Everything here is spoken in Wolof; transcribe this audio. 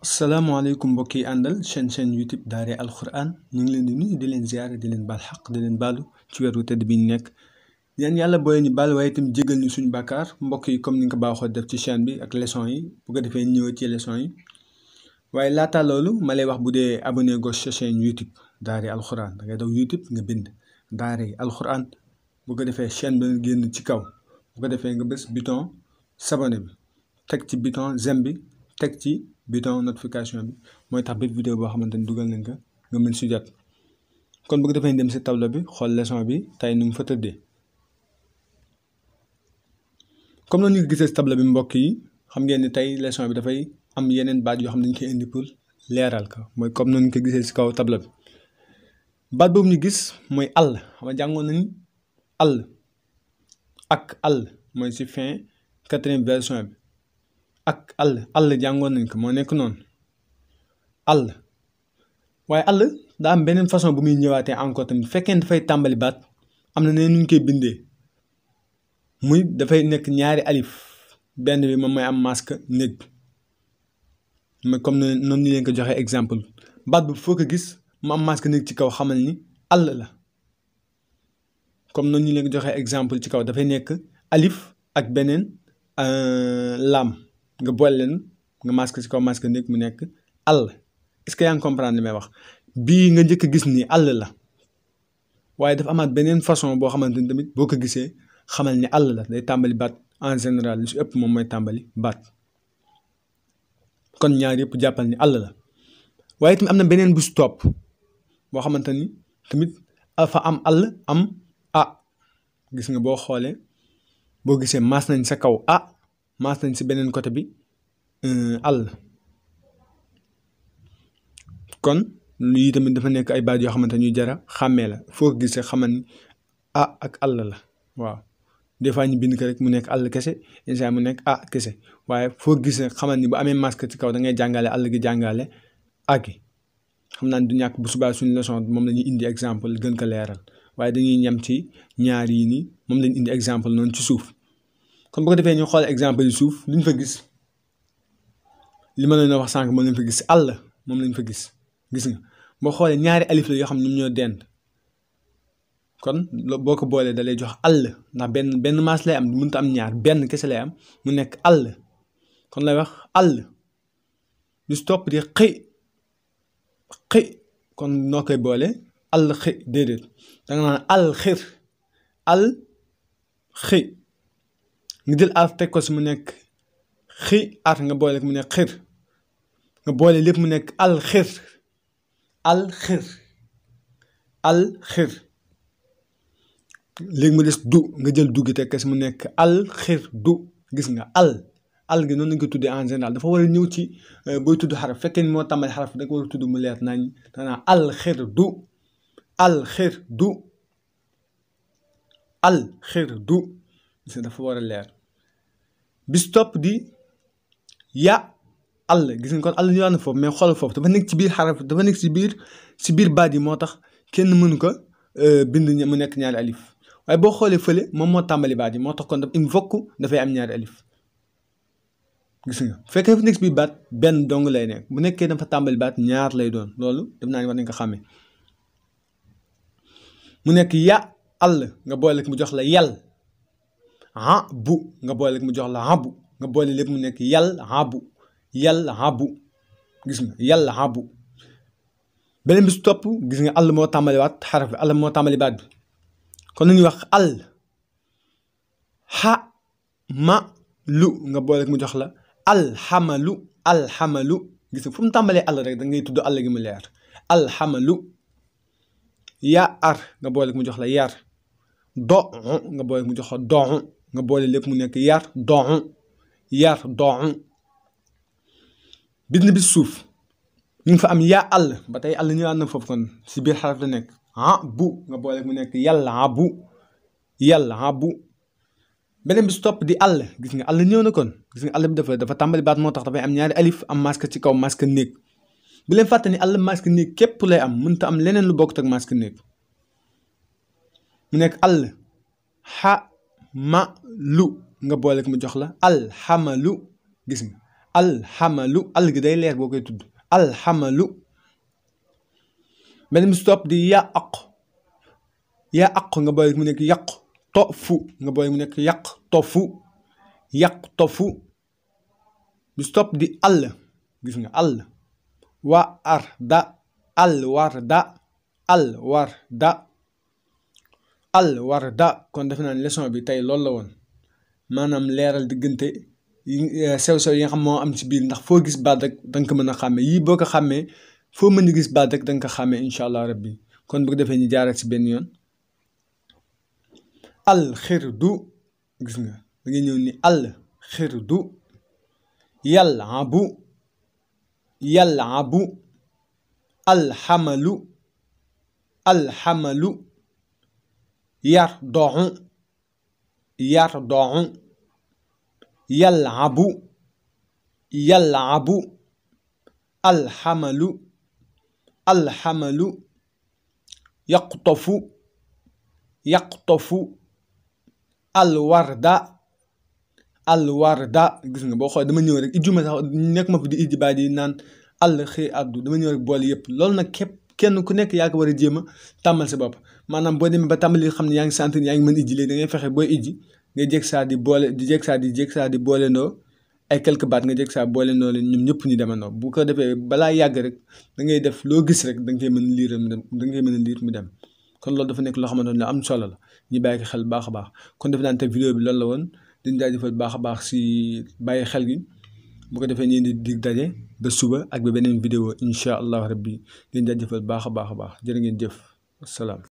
salaamaaleykum mbokk yi àndal chaîne chaîne YouTube Daara Alquran ñu ngi leen di nuyu di leen ziare di leen baal xaq di leen baalu ci weeru tëdd bi ñu nekk yéen yàlla booy ñu baal waaye itam jégal ñu suñu bàkkaar mbokk yi comme ni nga ko baaxoo def ci chaîne bi ak leçon yi bu ko defee ñëw ci leçon yi waaye laata loolu ma lay wax bu dee abonné go sa chaîne YouTube Daara Alquran da ngay daw YouTube nga bind Daara Alquran bu ko defee chaîne bi nga génn ci kaw bu ko defee nga bës bouton s'abonner bi teg ci bouton j'aime bi teg ci bouton notification bi mooy tax bépp vidéo boo xamante ni dugal nañ ko nga mën si jot kon bu ko defee dem si tableau bi xool leçon bi tey nu mu fa tëddee comme noonu ñu gisee si tableau bi mbokk yi xam ngeen ni tey leçon bi dafay am yeneen baat yoo xam ne dañ koy indi pour leeral ko mooy comme noonu ñu ko gisee si kaw tableau bi baat boobu ñu gis mooy àll xam nga jàngoon nañ àll ak àll mooy si fin quatrième version bi ak àll àll jàngoon nañ ko moo nekk noonu àll waaye àll daa am beneen façon bu muy ñëwaatee encore tamit fekkee dafay tàmbali baat am na ne nu ñu koy bindee muy dafay nekk ñaari alif benn bi moom mooy am masque néeg bi mais comme noonu ñu leen ko joxee exemple baat bi foo ko gis mu am masque néeg ci kaw xamal ni àll la comme noonu ñu leen ko joxee exemple ci kaw dafay nekk alif ak beneen laam nga boole leen nga masque ci kaw masque nekk mu nekk àll est-ce que yaa ngi comprendre li may wax bii nga njëkk a gis ni àll la waaye dafa amaat beneen façon boo xamante ni tamit boo ko gisee xamal ni àll la day tàmbali baat en général lu si ëpp moom mooy tàmbali baat kon ñaar yëpp jàppal ni àll la waaye tamit am na beneen bu si topp boo xamante ni tamit fa am àll am a gis nga boo xoolee boo gisee maas nañ sa kaw a maas nañ si beneen côté bi àll kon lii tamit dafa nekk ay baat yoo xamante ñuy jara xàmmee la foo ko gisee xamal ni a ak àll la waaw des fois ñu bind ko rek mu nekk àll kese instant mu nekk a kese waaye foo gisee xamal ni bu amee masque ci kaw da ngay jàngale àll gi jàngale agi xam naa du ñàkk bu subaa suñu leçon moom la ñuy indi exemple gën ko leeral waaye dañuy ñam ci ñaar yi nii moom lañu indi exemple noonu ci suuf kon bu ko defee ñu xool exemple yi suuf luñ fa gis li ma leen a wax sànq moom lañ fa gis àll moom lañ fa gis gis nga boo xoolee ñaari alif la yoo xam ne ñoom ñoo dend kon boo ko boolee da lay jox àll ndax benn benn maas lay am mënut am ñaar benn kese lay am mu nekk àll kon lay wax àll lu si topp di xëy xëy kon noo koy boole àll xëy déedéet da nga naan àll xir àll xëy nga jël araf teg ko si mu nekk xi ar nga boole mu nekk xir nga boole lépp mu nekk al xir al xir al xir léegi mu des du nga jël du gi teg ko si mu nekk al xir du gis nga al al gi noonu lañ ko tuddee en général dafa war a ñëw ci booy tudd xaraf fekkee ni moo tàmbali xaraf da nga war a tudd mu leer nañ danaa al xir du al xir du al xir du gis nga dafa war a leer bis topp di ya àll gis nga kon àll ñëwaat na foofu mais xoolal foofu dafa nekk ci biir xaraf dafa nekk ci biir ci biir baat yi moo tax kenn mënu ko bind mu nekk ñaari alif waaye boo xoolee fële moom moo tàmbali baat yi moo tax kon daf il faut que dafay am ñaari alif gis nga bu fekkee dafa nekk ci biir baat benn dong lay nekk bu nekkee dafa tàmbali baat ñaar lay doon loolu def naa ni war nañ ko xàmmee mu nekk ya àll nga boole mu jox la yal ah bu nga boole mu jox la habu nga boole lépp mu nekk yal habu yal habu gis nga yal habu beneen bi su topp gis nga àll moo tàmbali waat xaraf bi àll moo tàmbali baat bi kon lu ñuy wax àll xa ma lu nga boole mu jox la alxamalu alxamalu gis nga fu mu tàmbalee àll rek da ngay tudd àll gi mu leer alxamalu ya ar nga boole mu jox la yar do nga boole mu jox la doxu nga boole lépp mu nekk yar doxu yar doxu bind bi suuf ñu ngi fa am yaa àll ba tey àll ñëwaat na foofu kon si biir xaraf la nekk ah bu nga boole mu nekk yàlla ah bu yàlla ah bu beneen bi su topp di àll gis nga àll ñëw na kon gis nga àll bi dafa dafa tàmbali baat moo tax dafay am ñaari alif am masque ci kaw masque néeg bu leen fàtte ni àll masque néeg képp lay am mënta am leneen lu bokkut ak masque néeg mu nekk àll xa ma lu nga boole ko mu jox la alxamalu gis nga alxamalu al gi day leer boo koy tudd alxamalu beneen bi si topp di yaa aq yaa aq nga boole mu nekk yàq tofu nga boole mu nekk yàq tofu yàq tofu bi si topp di àll gis nga àll wa ar da àll war da àll war da àll war da kon defe naa ne leçon bi tey loolu la woon maanaam leeral diggante sew-sew yi nga xam moo am ci biir ndax foo gis baat rek danga ko mën a xàmmee yii boo ko xàmmee foo mën a gis baat rek danga ko xàmmee incha allah rabbi kon bu ko defee ñu jaaral ci benn yoon al xirdu gis nga da ngay ñëw ni al xirdu yalabu yalabu alxamalu alxamalu yar doxu yar doxu yalabu yalabu alxamalu alxamalu yaqtofu yaqtofu alwarda alwarda gis nga boo xoolee dama ñëw rek ijjuma sax nekk ma fi di ijji baat yi naan àll xëy addu dama ñëw rek boole yëpp loolu nag képp kenn ku nekk yaa ko war a jéem a tàmmal sa bopp maanaam boo demee ba tàmbali xam ne yaa ngi sant yaa ngi mën ijji léegi da ngay fexe booy ijji nga jég saa di boole di jég saa di jég saa di boole ndoo ay quelque baat nga jég saa boole ndoo leen ñoom ñëpp ñu demandoo bu ko defee balaa yàgg rek da ngay def loo gis rek da nga koy mën a liir mu dem da nga koy mën a liir mu dem kon loolu dafa nekk loo xamante ne am solo la ñu bàyyi ko xel baax a baax kon defe naa ne te vidéo bi loolu la woon dañ jaajëfal baax a baax si bàyyi xel gi bu ko defee ñu di dig daje ba suba ak ba beneen vidéo incha allah rabbi dañ jaajëfal baax a baax a baax jërë ngeen jëf asalaam